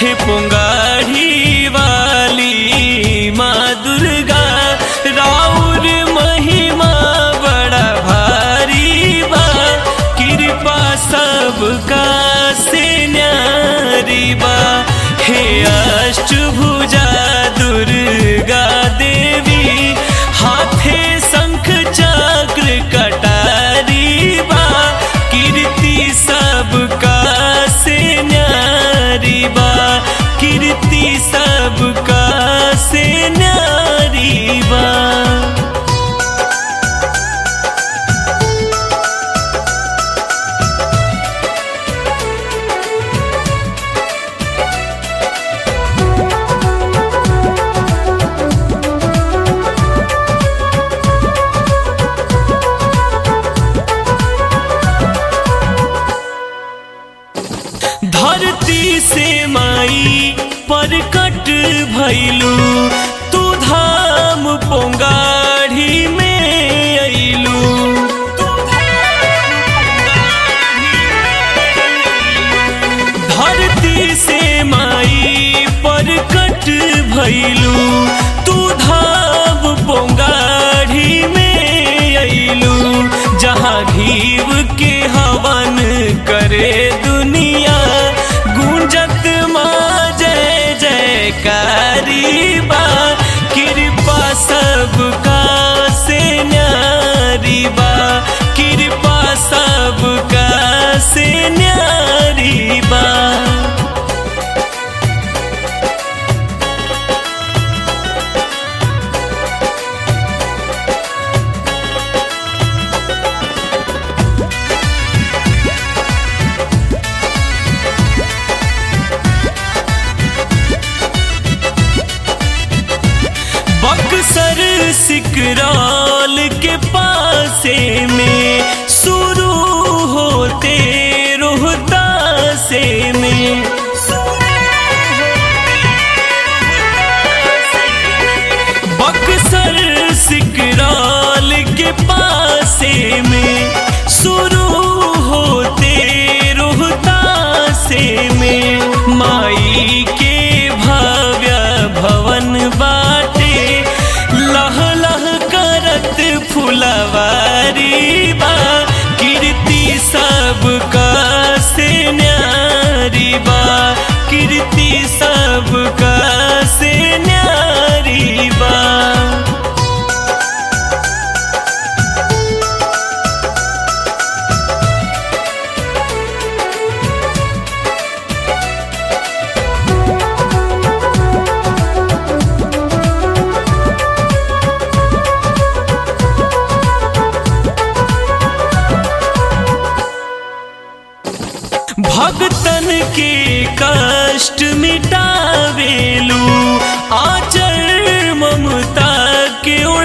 हे पुंगारी वाली माँ दुर्गा राउर महिमा बड़ा भारी बा कृपा सबका से न्यारी बा हे अष्टभुजा दुर्गा देवी हाथे शंख चक्र कटारी बा कीर्ति सबका से न्यारी बा कीर्ति सबका से न्यारी बा धरती से माई परकट भैलू तू धाम पोंगाढ़ी में अइलू धरती से माई परकट भैलू तू धाम पोंगाढ़ी में अइलू जहाँ घीव के हवन करे दुनिया गूंजत माँ जय जयकारी बा कृपा सबका से न्यारी बा कृपा सबका से न्यारी बा बक्सर सिकरौल के पासे में शुरू होते रोहतासे में बक्सर सिकरौल के पासे में शुरू होते रोहतासे में माई के भव्य भवन बाटे लह लह करत फुलवारी बा कीर्ति सबका से न्यारी बा कीर्ति सबका से न्यारी बा भक्तन के कष्ट मिटावेलू आचर ममता के